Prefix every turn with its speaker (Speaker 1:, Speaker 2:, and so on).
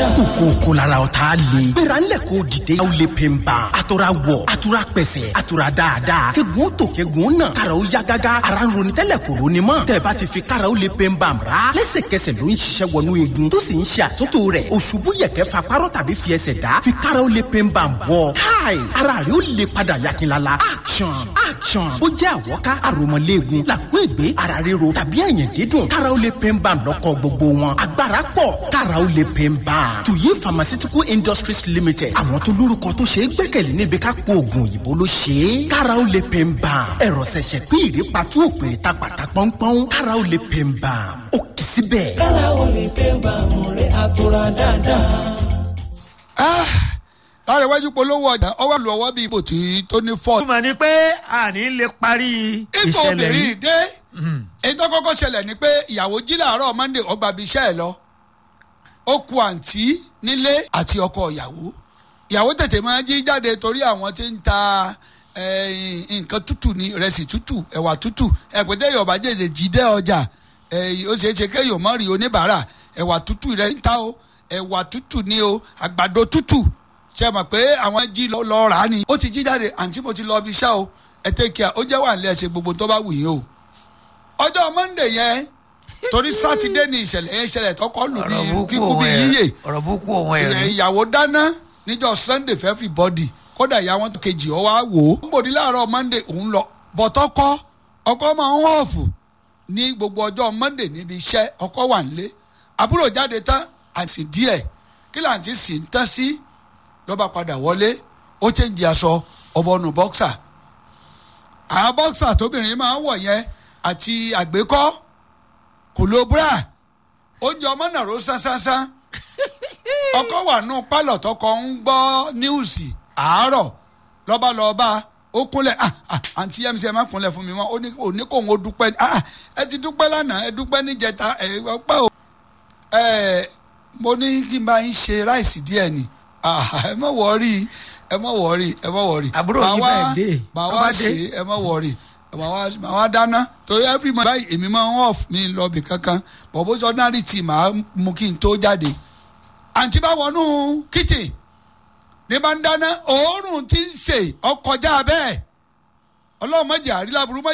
Speaker 1: dáadáa.
Speaker 2: kòkó kò lára ọ̀tá le. gbéra ńlẹ̀ kó dìde. aw le pe n ban. a tora wọ̀ a tora pẹ̀sẹ̀ a tora dáadáa. kegun tó kegun nà. karaw ya gágá. ara ń ronú tẹ́lẹ̀ kò ronú mọ́. tẹ̀bá ti fi karaw le pe n ban ra. lẹ́sẹ̀kẹsẹ̀ ló ń ṣiṣẹ́ wọnú igun. tó sì ń ṣe àtúntò rẹ̀. òṣùbù yẹ̀kẹ́ fa párọ̀ tàbí fi ẹsẹ̀ dá. fi karaw le pe n ban bọ̀. káì ara rẹ̀ ó le padà yakinlala. action action. ó jẹ́ àwọ̀ká àròmọ̀léegun. làkú ègbé ara ríro tàbí ẹ̀yìn dídùn. karaw le pe n ban lọ́kọ̀ gbogbo wọn. agbára pọ̀ karaw le pe n ban. tuyi pharmaceutical industries limited. àwọn tó lórúkọ tó ṣe é gbẹ́kẹ̀lé níbi ká po oògùn òyìnbó ló ṣe é. karaw le pe n ban. ẹ̀rọ ṣẹ̀ṣẹ̀ pín ìrèpàtú òpèrè ta pàtà pọ́npọ́n. karaw le pe n ban. ó kì í síbẹ̀.
Speaker 1: kára o lè pé bàmù rẹ̀ àtúrà dáadáa.
Speaker 3: lára iwájú polówó ọjà ọwọ́ lu ọwọ́ bíi ipò tí tó ní fọ́ọ̀tù.
Speaker 4: túmọ̀ ni pé àní lè parí
Speaker 3: ipò
Speaker 4: ìṣẹ̀lẹ̀
Speaker 3: obìnrin
Speaker 4: yìí.
Speaker 3: dé èyí tó kọ́kọ́ ṣẹlẹ̀ ni pé ìyàwó jí làárọ̀ monday ọgbà bíi iṣẹ́ ẹ̀ lọ ó ku àǹtí nílé àti ọkọ ìyàwó ìyàwó tètè máa jí jáde torí àwọn tí ń ta eh, nǹkan tútù ní ìrẹsì tútù ẹ̀wà tútù ẹ̀pẹ̀tẹ̀ yorùbá jèjì jídẹ́ ọjà eh, ó ṣeé ṣe kéèyàn mọ́ rí oníbàárà ẹ̀wà tútù rẹ̀ ń ta o ẹ̀wà tútù ní o àgbàdo tútù ṣe mọ̀ pé àwọn jí lọ lọ rà á ni ó ti jí jáde àǹtí mo ti lọ ibi iṣẹ́ o ẹ tẹ́ kí a ó jẹ́ wà nílẹ̀ ṣe gbogbo tó bá wù yín o ọjọ́ monday yẹn torí sátidé ni ìṣẹ̀lẹ̀ yẹn ṣẹlẹ̀ tọkọ lù
Speaker 4: ọ̀rọ̀
Speaker 3: ní
Speaker 4: burúkú
Speaker 3: kíkú
Speaker 4: òun
Speaker 3: bí
Speaker 4: ẹ̀
Speaker 3: yíyè
Speaker 4: ọ̀rọ̀ burúkú òun ẹ̀ rí.
Speaker 3: ìyàwó dáná níjọ́ sunday for everybody kódà ìyá wọn kejì ọ wá wò ó. bòdì láàárọ̀ monday òun lọ bọ̀tọ́ kọ́ ọkọ máa ń họ̀fù ní gbogbo ọjọ́ monday níbi iṣẹ́ ọkọ wà nílé àbúrò jáde tán àti díẹ̀ kí làǹtí sì ń tán sí lọ́ba padà wọlé ó chẹ́ǹjì aṣọ ọbọ̀nù bọ́ksà àwọn bọ́ksà tóbìnrin máa ń wọ̀ yẹn àti àgbékọ́ kò lo bra oúnjẹ ọmọ náà ló sánsánsánsán ọkọ wà nù pálọ̀ tọkọ ń gbọ́ níwùsì àárọ̀ lọ́ba lọ́ba ó kúnlẹ̀ ah ah àǹtí mc ẹ má kúnlẹ̀ fún mi mọ́ ó ní ó ní kó ń dúpẹ́ ah ah ẹ ti dúpẹ́ lánàá ẹ dúpẹ́ níjẹta ẹ ọpẹ́ o ẹ mo ní kí n bá yín ṣe ráìsì díẹ̀ ni ah ẹ má wọrí ẹ má wọrí ẹ má wọrí
Speaker 4: Àbúrò yín
Speaker 3: Màá
Speaker 4: fẹ́
Speaker 3: wá-
Speaker 4: dé.
Speaker 3: màá
Speaker 4: Tó
Speaker 3: wá
Speaker 4: bá dé.
Speaker 3: ṣe ẹ má wọrí màá wá màá wá dáná torí every month báyìí èmi máa ń off mi lọ bì kankan bọ̀bọ̀ sọ náà rí tì màá mú kí n tó jáde àǹtí bá wọnú kitchen ní bá ń dáná òórùn tí ń sè ọkọjá bẹ́ẹ̀ ọlọ́run mọ̀jà àríláburú mọ̀jà.